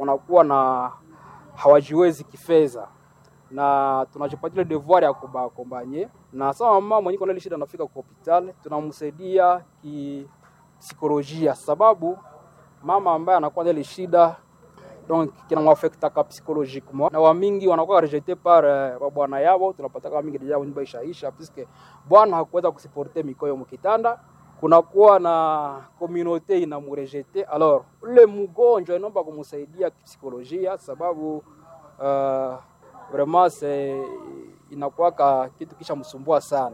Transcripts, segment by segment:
wanakuwa na hawajiwezi kifedha, na tunajipatia devoir ya kubakombanye, na sawa mama mwenye kuna ile shida anafika kwa hospitali, tunamsaidia kipsikolojia, sababu mama ambaye anakuwa na ile shida donc kinamwafektaka psychologiquement na wamingi wanakuwa rejete par uh, bwana yao. Tunapata kama mingi deja nyumba ishaisha puisque bwana hakuweza kusiporte mikoyo mkitanda, kunakuwa na communauté inamurejete. Alors ule mgonjwa inaomba kumsaidia kipsikolojia, sababu uh, vraiment c'est inakuwa kitu kisha msumbua sana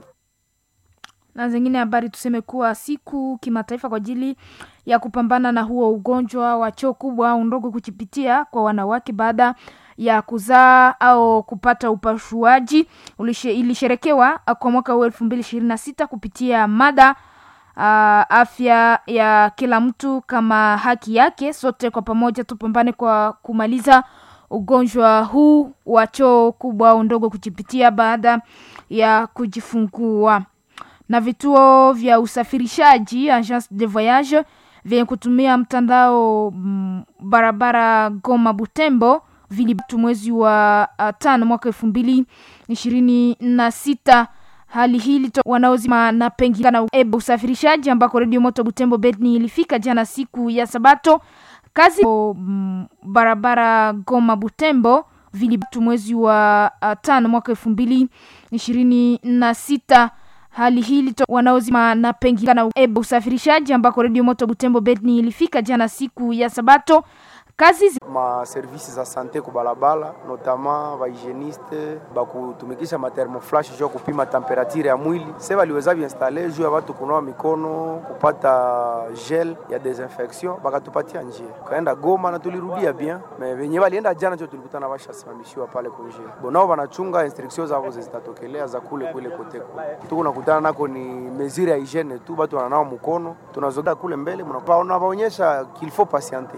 na zingine habari tuseme kuwa siku kimataifa kwa ajili ya kupambana na huo ugonjwa wa choo kubwa au ndogo kuchipitia kwa wanawake baada ya kuzaa au kupata upasuaji ilisherekewa kwa mwaka huu elfu mbili ishirini na sita kupitia mada uh, afya ya kila mtu kama haki yake. Sote kwa pamoja tupambane kwa kumaliza ugonjwa huu wa choo kubwa au ndogo kuchipitia baada ya kujifungua na vituo vya usafirishaji agence de voyage vyenye kutumia mtandao m, barabara Goma Butembo vilibatu mwezi wa uh, tano mwaka elfu mbili ishirini na sita. Hali hii wanaozima na pengine na ebe usafirishaji ambako redio moto Butembo Bedni ilifika jana siku ya Sabato kazi m, barabara Goma Butembo vilibatu mwezi wa uh, tano mwaka elfu mbili ishirini na sita hali hii wanaozima na pengine na ebe usafirishaji ambako redio moto Butembo Bedni ilifika jana siku ya Sabato kazi zi... ma service za sante kubalabala notama bahygieniste bakutumikisha mathermoflash juu kupima temperature ya mwili se baliweza biinstale juu ya watu kunawa mikono kupata gel ya desinfection bakatupatia njia kaenda Goma na tulirudia bien me venye balienda jana jo tulikutana bashasimamishiwa pale kunjia bonao banachunga instruction zao zitatokelea za kule kule kote kule tuko nakutana nako ni mesure ya hygiene tu batu wananawa mkono tunazoga kule mbele mnabaonyesha qu'il faut patienter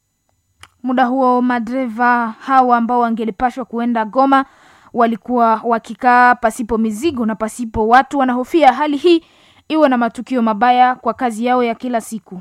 Muda huo madereva hawa ambao wangelipashwa kuenda Goma walikuwa wakikaa pasipo mizigo na pasipo watu. Wanahofia hali hii iwe na matukio mabaya kwa kazi yao ya kila siku.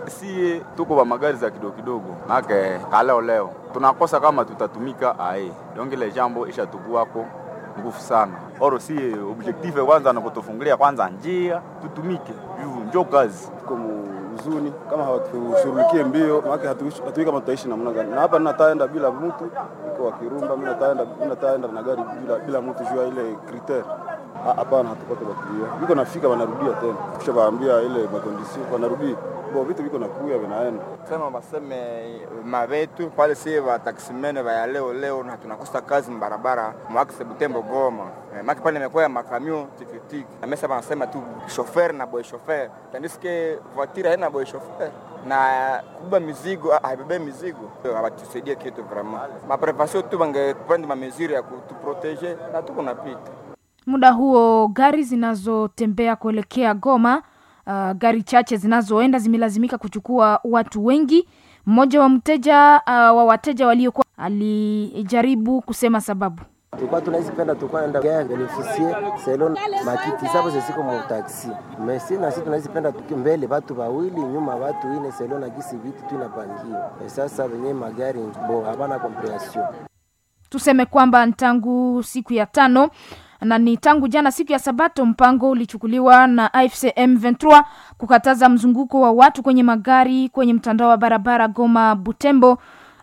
Sie tuko wa magari za kidogo kidogo, make kaleo leo tunakosa kama tutatumika ae donc ile jambo ishatukuwako nguvu sana oro sie objective kwanza na kutufungulia kwanza njia tutumike juu njo kazi huzuni kama hawatushughulikie mbio, maana hatujui kama tutaishi namna gani. Na hapa nataenda bila mtu iko wa Kirumba, mimi nataenda mimi nataenda na gari bila bila mtu jua ile kriter. Hapana, hatupate bakilia. Biko nafika wanarudia tena. Kisha waambia ile makondisio wanarudia. Bo vitu viko nakuya vinaenda. Sema baseme mabetu pale si wa taksimene wa leo leo na tunakosa kazi mbarabara mwakse Butembo Goma. Eh, maki pale imekuwa ya makamio tikitiki. Na mesa wanasema tu chauffeur na boy chauffeur. Tandis que voiture haina boy chauffeur na kubeba mizigo haibebe mizigo. Hawatusaidie kitu vraiment. Ma prévention tu bange prendre ma mesure ya kutuproteger na tuko napita. Muda huo gari zinazotembea kuelekea Goma Uh, gari chache zinazoenda zimelazimika kuchukua watu wengi. Mmoja wa mteja uh, wa wateja waliokuwa alijaribu kusema sababu tulikuwa tunazipenda tulikuwa naenda gaya benefisie selon makiti sabo zesiko mu taxi mesi na sisi tunazipenda tuki mbele watu wawili nyuma watu ine selon na gisi vitu tu inapangiwa sasa wenye magari bo habana comprehension. Tuseme kwamba tangu siku ya tano na ni tangu jana siku ya Sabato, mpango ulichukuliwa na AFC M23 kukataza mzunguko wa watu kwenye magari kwenye mtandao wa barabara Goma Butembo.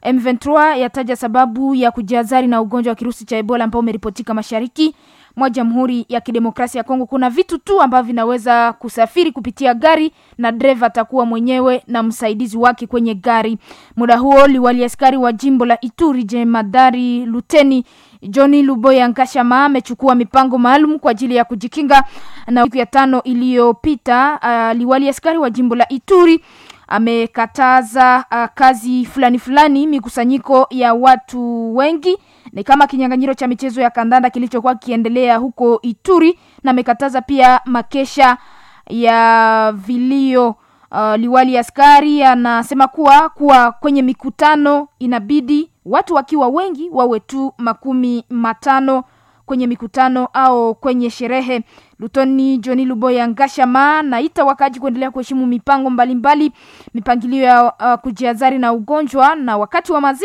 M23 yataja sababu ya kujihadhari na ugonjwa wa kirusi cha Ebola ambao umeripotika mashariki mwa Jamhuri ya Kidemokrasia ya Kongo. Kuna vitu tu ambavyo vinaweza kusafiri kupitia gari na dereva atakuwa mwenyewe na msaidizi wake kwenye gari. Muda huo liwali askari wa jimbo la Ituri jemadari luteni Johnny Luboya Nkashama amechukua mipango maalum kwa ajili ya kujikinga na siku ya tano iliyopita. Uh, liwali askari wa jimbo la Ituri amekataza uh, kazi fulani fulani, mikusanyiko ya watu wengi ni kama kinyang'anyiro cha michezo ya kandanda kilichokuwa kiendelea huko Ituri, na amekataza pia makesha ya vilio. Uh, liwali askari anasema kuwa kuwa kwenye mikutano inabidi watu wakiwa wengi wawe tu makumi matano kwenye mikutano au kwenye sherehe. Lutoni Johni Luboya Ngashama naita wakaji kuendelea kuheshimu mipango mbalimbali mbali, mipangilio ya uh, kujiazari na ugonjwa na wakati wa mazi